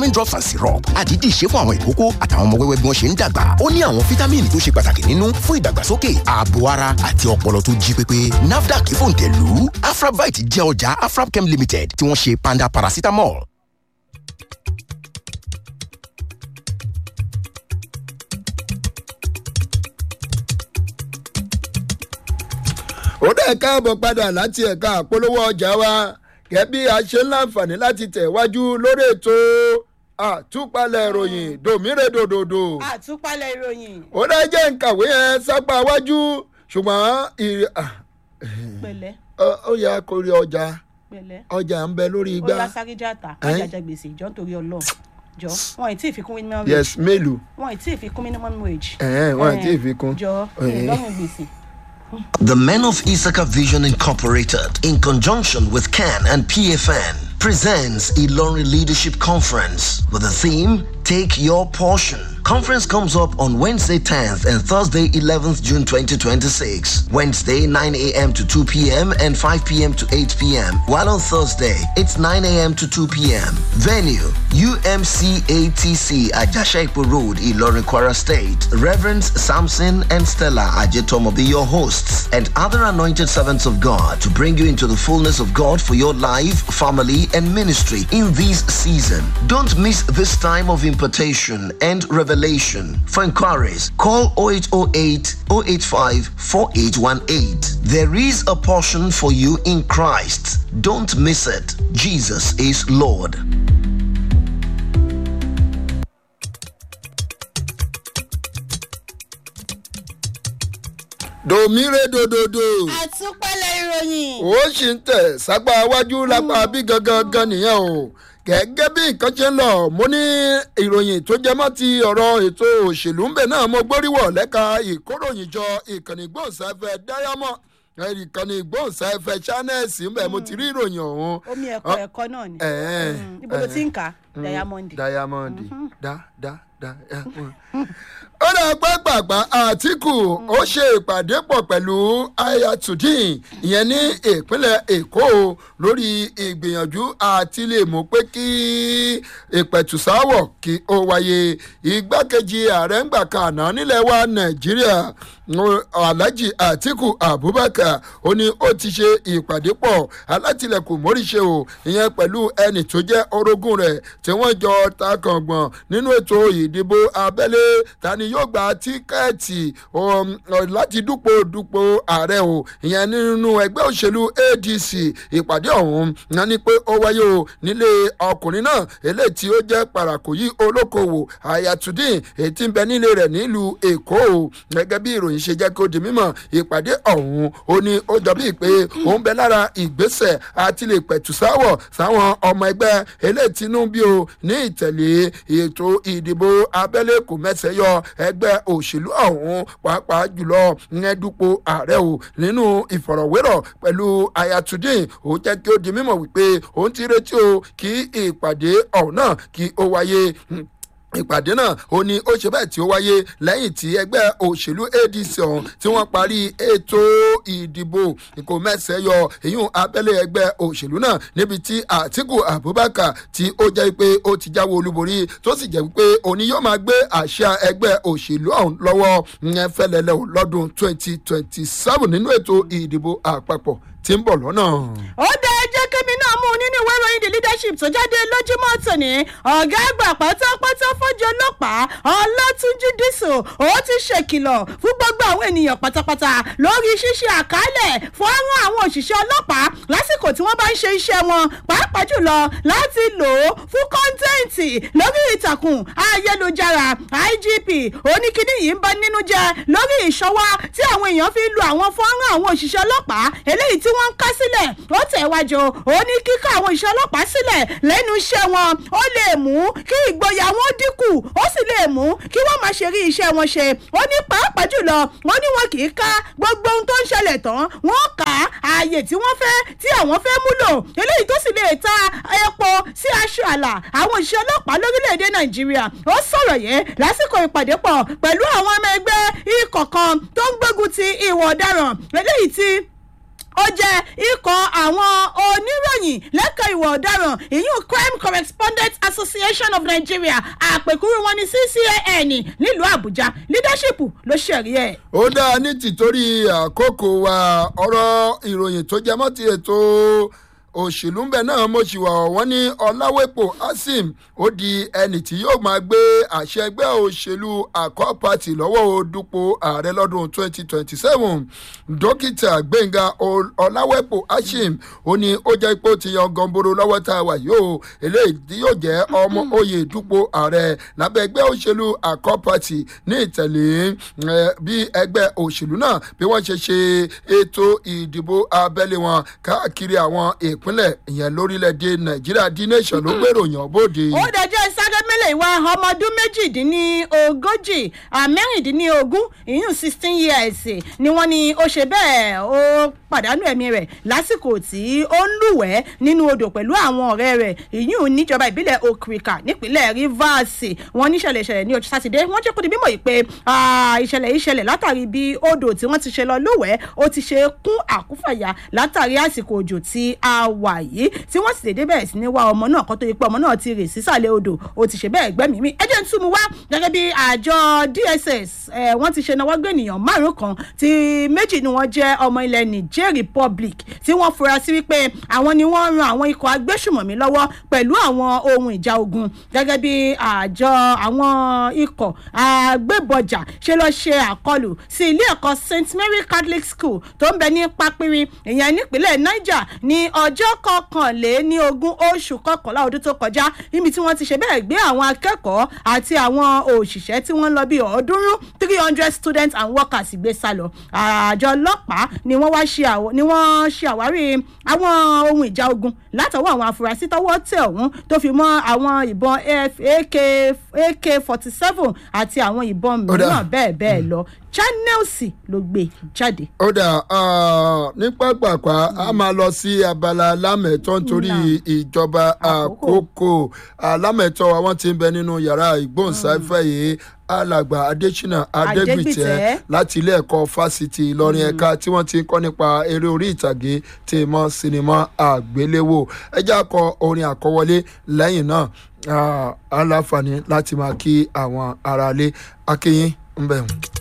vitamin drops and syrup àdídì ṣe fún àwọn ìkókó àtàwọn ọmọ wẹ́wẹ́ bí wọ́n ṣe ń dàgbà ó ní àwọn fítámìnì tó ṣe pàtàkì nínú fún ìdàgbàsókè ààbò ara àti ọpọlọ tó jí pépé nafdac fòǹtẹ̀lù afrabite jẹ́ ọjà afrabchem limited tí wọ́n ṣe panda paracetamol. ó dẹ̀ káàbọ̀ padà láti ẹ̀ka àpolówó ọjà wa gẹ́bí a ṣe ń láǹfààní láti tẹ̀wájú lórí ètò àtúpalẹ̀ ìròyìn dòmírèdòdòdò. àtúpalẹ̀ ìròyìn. ó dẹ́ jẹ́ nkàwé yẹn sápá wájú ṣùgbọ́n ìrì pẹ̀lẹ́ ó yẹ kó rí ọjà pẹ̀lẹ́ ọjà ń bẹ lórí ó igbá. yá sáré játa Ẹ́n? májàjà gbèsè ìjọ nítorí ọlọ́run jọ wọn ì tí ì fi kún minimum wage yes mélòó wọn ì tí ì fi kún minimum wage. Ẹ̀hẹ́n, wọn ì tí ì fi kún. jọ Ẹ̀hẹ́n. ìlọrin gbèsè. The Men of Issachar Vision Incorporated, in conjunction with CAN and PFN, presents Ilorin Leadership Conference with the theme Take Your Portion. Conference comes up on Wednesday 10th and Thursday 11th June 2026. Wednesday 9 a.m. to 2 p.m. and 5 p.m. to 8 p.m. While on Thursday it's 9 a.m. to 2 p.m. Venue UMCATC Ajashaipo Road, Ilorin Kwara State. Reverends Samson and Stella Ajetom will be your hosts and other anointed servants of God to bring you into the fullness of God for your life, family, and ministry in this season. Don't miss this time of impartation and revelation. For inquiries, call 0808 085 4818. There is a portion for you in Christ. Don't miss it. Jesus is Lord. dòmírèdòdòdò àtúpalẹ̀ ìròyìn. ó sì ń tẹ̀ sápá wájú lápá bí gangan gan nìyẹn o gẹ́gẹ́ bí nǹkan ṣe ń lọ mo ní ìròyìn tó jẹ mọ́ ti ọ̀rọ̀ ètò òṣèlú ń bẹ̀ náà mo gbóríwọ̀ lẹ́ka ìkóròyìnjọ ìkànnì gbòǹsáfẹ́ diamond ìkànnì gbòǹsáfẹ́ channels ń bẹ̀ mo ti rí ìròyìn ọ̀hún. omi ẹ̀kọ́ ẹ̀kọ́ náà ni. Ẹ̀ẹ́, Mm, ibo ló ti ń kà á diamond. diamond da da da diamond. ó dà pé pàpà àtìkù ó ṣe ìpàdé pọ̀ pẹ̀lú ayatollah ìyẹn ní ìpínlẹ̀ èkó lórí ìgbìyànjú àti lè mú pé kí ìpẹ̀tùsáwọ̀ kí ó wáyé igbákejì ààrẹ ń gbà kan àná nílẹ̀ wa nàìjíríà alhaji atiku abubakar ó ní ó ti ṣe ìpàdé pọ̀ alátìlẹ̀kùn móríṣe o ìyẹn pẹ̀lú ẹnì tó jẹ́ orogún rẹ̀ tí wọ́n jọ takàngbọ̀n nínú ètò ìdìbò abẹ́lé ta ni yóò gba tíkẹ́ẹ̀tì um, láti dúpọ̀ dúpọ̀ ààrẹ o ìyẹn nínú ẹgbẹ́ òṣèlú adc ìpàdé ọ̀hún náà ni pé ó wáyé o nílé ọkùnrin náà eléyìí tí ó jẹ́ parakòyí olókoòwò ayatudin èyí tí ń bẹ nílé rẹ̀ nílùú èkó o gẹ́gẹ́ bí ìròyìn ṣe jẹ́ kó di mímọ̀ ìpàdé ọ̀hún ó ní ó jọ bíi pé ó ń bẹ lára ìgbésẹ̀ àti lè pẹ̀tù sáwọ̀ sáwọn ọmọ ẹgbẹ́ eléyìí tínú bí o ní ìtẹ̀lé ètò ìdìbò abẹ́lé kò mẹ́sẹ̀ yọ ẹgbẹ́ òṣèlú ọ̀hún pàápàá jùlọ ìyẹn dúpọ̀ ààrẹ o nínú ìfọ̀rọ̀wérọ̀ pẹ̀lú ayatudin ó jẹ́ kí ó di mímọ̀ wípé òun ti retí o kí ìpàdé ọ̀hún náà kí ó wáyé ìpàdé náà ó ní ó ṣe bẹ́ẹ̀ tí ó wáyé lẹ́yìn tí ẹgbẹ́ òṣèlú adc ọ̀hún tí wọ́n parí ètò ìdìbò kò mẹ́sẹ̀ yọ ìyún abẹ́lé ẹgbẹ́ òṣèlú náà níbi tí àtìkù abubakar tí ó jẹ́ pé ó ti jáwé olúborí tó sì jẹ́ pé òní yóò máa gbé àṣà ẹgbẹ́ òṣèlú ọ̀hún lọ́wọ́ ìyẹn fẹ́lẹ́lẹ́ o lọ́dún twenty twenty seven nínú ètò ìdìbò àpapọ̀ tí ń bọ̀ lọ́nà. ó dá ẹjẹ́ kémi náà mú un nínú ìwé ìròyìn the leadership tó jáde lójúmọ́ tòní ọ̀gá àgbà pátápátá fọ́jọ́ ọlọ́pàá ọlátúnjú dísò ó ti ṣèkìlọ̀ fún gbogbo àwọn ènìyàn pátápátá lórí ṣíṣe àkálẹ̀ fọ́nrán àwọn òṣìṣẹ́ ọlọ́pàá lásìkò tí wọ́n bá ń ṣe iṣẹ́ wọn pàápàá jùlọ láti lò ó fún kọ́ńtẹ́ǹtì lórí ìtàkùn ayélujára igp oníkíní yìí ń bá nínú jẹ lórí ìṣọwọ́ tí àwọn èèyàn fi lu àwọn fọ́nrán àwọn òṣìṣẹ́ ọlọ́pàá eléyìí tí wọ́n ń ká sílẹ̀ ó tẹ̀wájú ó ní kíkọ́ àwọn òṣìṣẹ́ ọlọ́pàá sílẹ̀ lẹ́nu iṣẹ́ wọn ó lè mú kí ìgboyà wọn dínkù ó sì lè mú kí wọ́n máa ṣe rí iṣẹ́ wọn ṣe ó ní pàápàá jùlọ wọ́n ní wọn kì í ká gbogbo ohun tó ń ṣẹlẹ̀ tán wọ́n kà á ààyè tí wọ́n fẹ́ tí àwọn fẹ́ múlò eléyìí tó sì lè ta epo sí aṣọ àlà àwọn òṣìṣẹ́ ọlọ́pàá lórílẹ̀‐èdè nàìjíríà ó sọ̀rọ̀ yẹn lásìkò ìpàdé pọ̀ pẹ̀lú àwọn ọmọ ẹgbẹ́ ikọ̀ kan tó ń gbógun ti ìwà ọ̀daràn eléyìí tí ó jẹ́ ikọ̀ àwọn oníròyìn lẹ́kọ̀ọ́ ìwà ọ̀daràn ìyún crime correspondent association of nigeria àpèkúrú wọn ní ccan nílùú àbújá leadership ló ṣẹ̀rí ẹ̀. ó dáa ní tìtorí àkókò wa ọ̀rọ̀ ìròyìn tó jẹ mọ́ ti ètò òṣèlú ńbẹ náà mo ṣì wà wọ́n ní ọ̀làwépò asim ó di ẹni tí yóò máa gbé àṣẹ ẹgbẹ́ òṣèlú àkọ́ pàtì lọ́wọ́ odúpọ̀ ààrẹ lọ́dún 2027 dókítà gbẹ̀ngà ọ̀làwépò asim ó ní ó jẹ́ pé ó ti yan gọ́ńboro lọ́wọ́ tá a wà yóò eléyìí tí yóò jẹ́ ọmọ oyè dúpọ̀ ààrẹ lábẹ́ ẹgbẹ́ òṣèlú àkọ́ pàtì ní ìtẹ̀lé bí ẹgbẹ́ òṣèlú náà bí wọ́n ṣe ṣe ètò ìdìbò abẹ́lé wọn káàkiri àwọn èèp ìpínlẹ̀ ìyẹn lórílẹ̀‐èdè nàìjíríà d nation ló gbèrò yàn bóde. ó dẹjọ́ sárémẹ́lẹ̀ ìwà ọmọ ọdún méjìdínlógójì mẹ́rìndínlógún ìyún sixteen years ni wọ́n ní ó ṣe bẹ́ẹ̀ ó pàdánù ẹ̀mí rẹ̀ lásìkò tí ó ń lúwẹ̀ẹ́ nínú odò pẹ̀lú àwọn ọ̀rẹ́ rẹ̀ ìyún níjọba ìbílẹ̀ okrika nípínlẹ̀ rivers wọ́n ní ìṣẹ̀lẹ̀ ìṣẹ̀lẹ̀ ní ọjọ́ sátidé wọ́n jẹ́ kó di mímọ̀ yìí pé ìṣẹ̀lẹ̀ ìṣẹ̀lẹ̀ látàrí bí odò tí wọ́n ti ṣe lọ lúwẹ̀ẹ́ ó ti ṣe kún àkúfàyà látàrí àsìkò òjò tí a wà yìí tí wọ́n sì dédé bẹ̀rẹ̀ sí ní wá ọmọ náà kó tó yẹ pé ọmọ náà ti rè sísàlẹ̀ odò ó ti ṣe bẹ́ẹ̀ gbẹ́mìí mi ẹ jẹ́ ń túmú wá gẹ́gẹ́ bí àjọ dss wọ́n ti ṣe náwó gbé ènìyàn márùn kan tí méjì ni wọ́n jẹ́ ọmọ ilẹ̀ niger republic tí wọ́n fura sí wípé àwọn ni wọ́n ran àwọn ikọ̀ agbésùmọ̀mí lọ́wọ́ pẹ̀lú àwọn ohun ìjà ogun gẹ́gẹ́ bí àjọ àwọn ikọ̀ agbébọjà ṣe lọ ṣe àkọlù sí ilé ẹ̀kọ́ st mary catholic school tó ń bẹ ní pápírí ìyẹn nípínlẹ̀ niger ní ọjọ́ kọkànléní ogún oṣù kọkànlá ọdún tó kọjá níbi tí wọ́n ti ṣe bẹ́ẹ̀ gbé àwọn akẹ́kọ̀ọ́ àti àwọn òṣìṣẹ́ tí wọ́n ń lọ bí ọ̀ọ́dúnrún three hundred students and workers gbé sá lọ àjọ ọlọ́pàá ni wọ́n wá ṣe àwọ̀ ni wọ́n ṣe àwárí àwọn ohun ìjà ogun látọwọ́ àwọn afurasí tọwọ́ tẹ̀ ọ̀hún tó fi mọ́ àwọn ìbọn ak ak forty seven àti àwọn ìbọn mìíràn bẹ́ẹ̀ bẹ́ẹ̀ lọ channels ló gbé jáde. ó dà ní pápákọ̀ a máa lọ sí abala lámẹ̀tọ́ nítorí ìjọba àkókò lámẹ̀tọ́ àwọn tí ń bẹ nínú yàrá ìgbóhùnsáfẹ́ yìí alàgbà adésínà adégbìtẹ láti ilé ẹ̀kọ́ fásitì ìlọrin ẹ̀ka tí wọ́n ti ń kọ́ nípa eré orí ìtàgé tí mọ́ sinimá àgbéléwò ẹjẹ́ akọ orin àkọwọlé lẹ́yìn náà aláǹfààní láti máa kí àwọn aráalé akéyín ń bẹ̀ wọ́n.